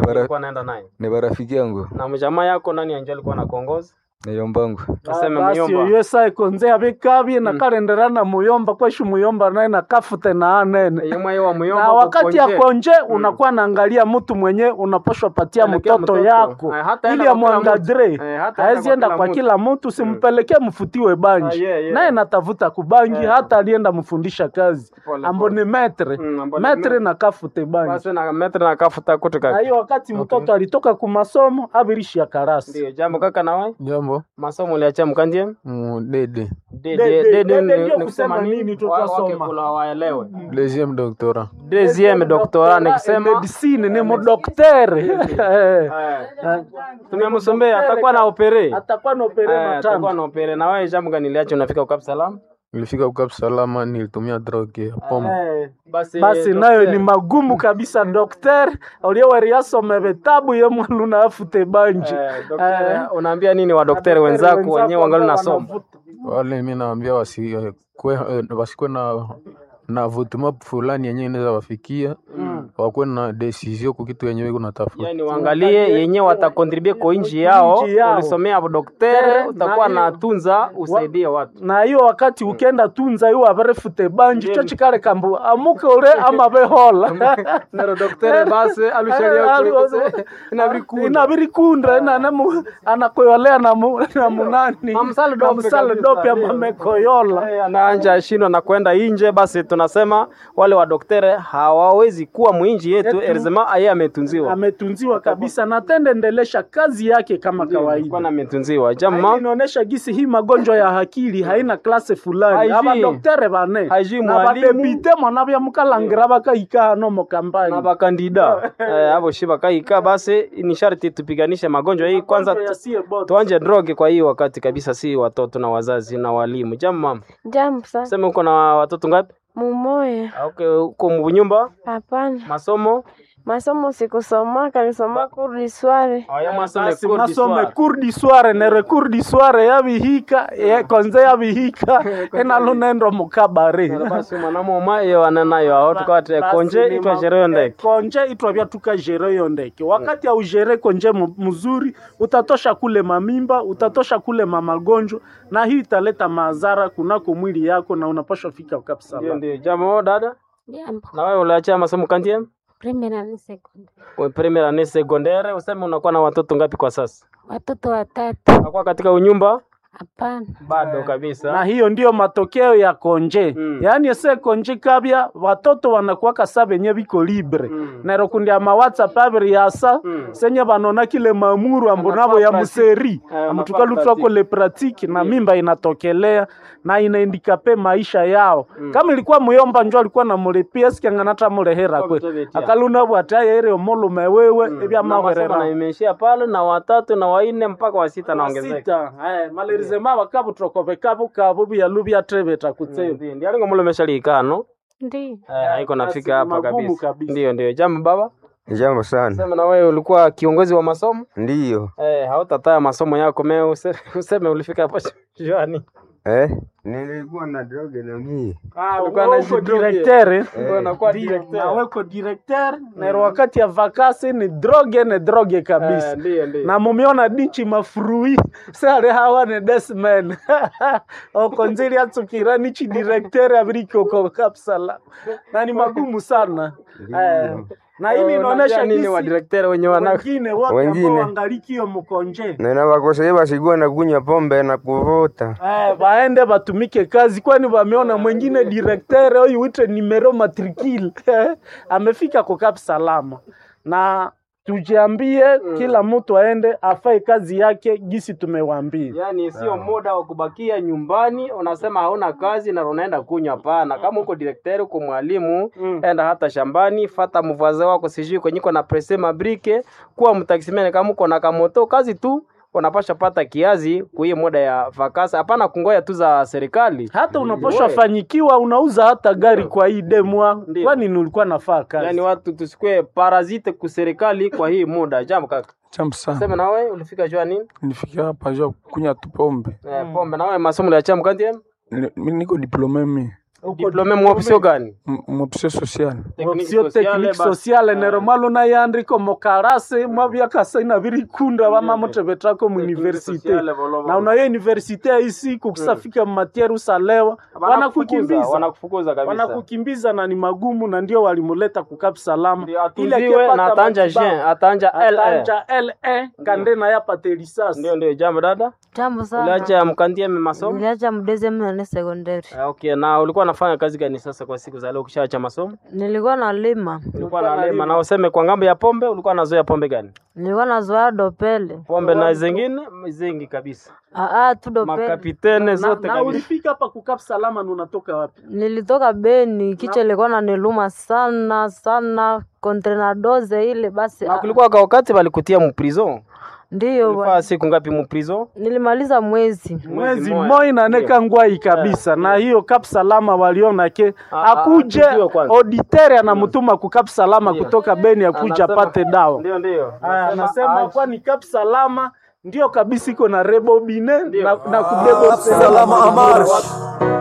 bara- ulikuwa naenda naye ni barafiki yangu na mjamaa yako nani anjo alikuwa na kongozi niyombangu tuseme basi myomba oyo esaha ekonze abikabye nakalenderana muyomba kweshu muyomba naye nakafute na anene yemwe wa myomba na wakati ya kukonje. konje unakuwa naangalia mtu mwenye unapashwa patia Pelekea mtoto mtoto. yako Eh, hata enda ili kwa kila amwangadre mtu. Eh, hata haezi enda enda kwa kwa kila kila mtu simpelekee mfutiwe banji Ah, yeah, yeah. naye natafuta kubangi hata alienda mfundisha kazi Pole, ambo ni metre Mm, ambo ni metre metre. nakafute banji basi na metre na kafuta kutu na kaka hiyo wakati mtoto alitoka kumasomo abirishi ya karasi ndio jambo kaka nawe Jambo masomo uliachia mkandie mudede De- De- de- de- de- de- ni- ndio ni kusema kusema nini nini tu Wa- twasoma. wake kula waelewe deuxième doctorat deuxième doctorat ni kusema medicine ni mudoktere tumemsombea atakuwa na opere atakuwa na opere Eh, atakuwa matano na opere na wewe jambo gani liacho unafika ukap salama nilifika ukap salama nilitumia droge ya pombe Eh, basi basi nayo ni magumu kabisa dokter ulioweriasome vitabu ye mwalu na afute banji Eh, daktari, unaambia nini wadokteri wenzako wenyewe wangali nasoma wale mi naambia wasikwe wasikwe na na vutuma fulani yenyewe inaweza wafikia wakuwe na desizio ku kitu yenyewe kunatafuta yani waangalie yenye watakontribue kwa nchi yao Nchi yao. ulisomea dokteri Eh, utakuwa na- na tunza usaidie watu na hiyo wakati ukenda tunza iwo averefute banji cho chikale kambu amuke ule ama behola nero dokteri basi inabirikunda nanemu anakoyolea na mu- na munani Amsale na dope msale kabisa. dope amamekoyola anaanja shindwa na kwenda inje basi tunasema wale wa dokteri hawawezi kuwa mwinji yetu Yetu. erzema aye ametunziwa ametunziwa kabisa na tende endelesha kazi yake kama kawaida kwana ametunziwa Hii jama inaonyesha gisi hii magonjwa ya akili haina klase fulani Haijui. abadoktere bane Haijui na mwalimu. badepite mwana byamukalangira bakahika hano mu na kampani bakandida eh, abo shi bakaika basi ni sharti tupiganishe magonjwa hii kwanza Magonjwa tu- yasiye bote. tuanje droge kwa hii wakati kabisa si watoto na wazazi na walimu jamu mama Jambo sana. sema uko na watoto ngapi Mumoya. Ah, okay, uko munyumba Hapana. masomo Masomo sikusomaka, nisoma kurdi sware. aya masome Basi cours du masome soir. cours du soir nere cours du soir yabihika ye konze yabihika enalunendo mukabare basi mwanamoma iyo ananayo aho tukawate Basi konje ni itwa ma- sherehe ndeke konje itwa byatuka jere yo ndeke wakati aujere konje mu- mzuri utatosha kule mamimba utatosha kule mamagonjwa na hii italeta madhara kunako mwili yako na unapashwa fika ndio kabisa ndio jambo dada Jambo. na wewe uliachia masomo kantie Primera ni sekunde. We premier annee secondaire useme unakuwa na watoto ngapi kwa sasa Watoto watatu. nakuwa katika unyumba Hapana. bado kabisa na hiyo ndiyo matokeo ya konje Mm. yaani ese konje kabya watoto wanakuwaka sa benye biko libre Mm. nero kundi ama whatsapp abiri yasa Mm. senye banona kile mamuru ambo Anafaa nabo ya pratique. museri Eh, anafaa amutukalutwako pratique. le pratique na Mm. mimba inatokelea na inaindikape maisha yao kama ilikuwa muyomba njo alikuwa namulipia sikianganata mulehera Kwa kwe kutobetia. akaluna bwatayaire omulume wewe Na ebyamahwerera masomo na imeishia pale na watatu na waine mpaka wa sita naongezeka sita eh, malerizema bakabutokove kabo kabo byalu byatrebeta kutseba ndio ndio alingo mulo meshalikano Ndi. eh haiko basi nafika hapa magumu kabisa kabisa. ndio ndio jambo baba jambo sana sema na wewe ulikuwa kiongozi wa masomo ndiyo eh hautataya masomo yako meo use- useme ulifika hapo shwani eh? nilikuwa na droge na mie Ulikuwa na uko jidroge. directeur eh? Ulikuwa unakuwa Ndio, directeur. na weko directeur nero wakati ya vakasi ni droge ne droge kabisa Eh, ndio ndio na mumiona dinchi mafurui sale hawa ne desmen okonzili atsukira nichi directeur abirikoko kapsala na ni magumu sana eh, na hili Eh, inaonyesha unajua nini jinsi wa directeur wenye wana wengine wote Wengine. ambao wangalikio mkonje nena bakoseye basikuwa na kunywa pombe na kuvuta Eh, baende batumike kazi, kwani wameona mwingine directeur huyu wite numero matricule amefika kwa Cap Salama, na tujiambie kila mtu aende afanye kazi yake gisi tumewaambia. Yaani sio muda wa kubakia nyumbani, unasema hauna kazi na unaenda kunywa. Hapana, kama uko direkteri, uko mwalimu, Mm. enda hata shambani, fata mvaze wako, sijui kwenye uko na presse mabrike, kuwa mtaksimene. Kama uko na kamoto, kazi tu unapasha pata kiazi kuiye muda ya vakasa. Hapana kungoya tu za serikali. Hata unaposha fanyikiwa unauza hata gari kwa hii demwa, Ndio. kwani nilikuwa nafaa kazi. Yaani watu tusikue parazite ku serikali kwa hii muda. Jambo kaka, Jambo sana. sema na wewe ulifika jua nini? Nilifikia hapa jua kunywa tu pombe. Eh, pombe na wewe masomo ya chamu kanti Ni- mi niko diplome mi. diplome mu option gani mopsio social option technique sociale neromalo nayandiko mokarase mwavyakasaina virikunda vamamotevetrako muuniversite na unayo universite yaisi kukusafika matiere usalewa wanakukimbiza wanakufukuza kabisa wanakukimbiza na ni magumu na ndio walimuleta kukap salama atuziwe na atanja Jean atanja LA atanja le kande na yapate risasi ndio ndio jambo dada Jambo sana. uliacha mkandia masomo Niliacha mdeze mnane sekondari. Ah, okay na ulikuwa unafanya kazi gani sasa kwa siku za leo ukishaacha masomo Nilikuwa nalima. ulikuwa nalima na useme kwa ngambo ya pombe ulikuwa nazoea pombe gani Nilikuwa nazoea dopele. pombe na zingine zingi kabisa Aa, tu dopele. makapitene na, zote na kabisa ulifika hapa kukap salama na unatoka wapi Nilitoka Beni, kichwa ilikuwa naniluma sana sana, kontrenadoze ile basi. na ah, kulikuwa ka wakati walikutia mu prison Ndiyo ulifaa bwana. siku ngapi mu prison Nilimaliza mwezi. mwezi moja. moi naneka ngwai kabisa na hiyo kap salama waliona ke Ah, akuje ah, tujue kwanza. auditere anamtuma kukap salama kutoka Beni akuja Anasema- apate dawa ndio ndio Aya, Anasema, anasema ah, kwa ni kap salama ndio kabisa iko na rebobine na, na kubeba Salama Amar.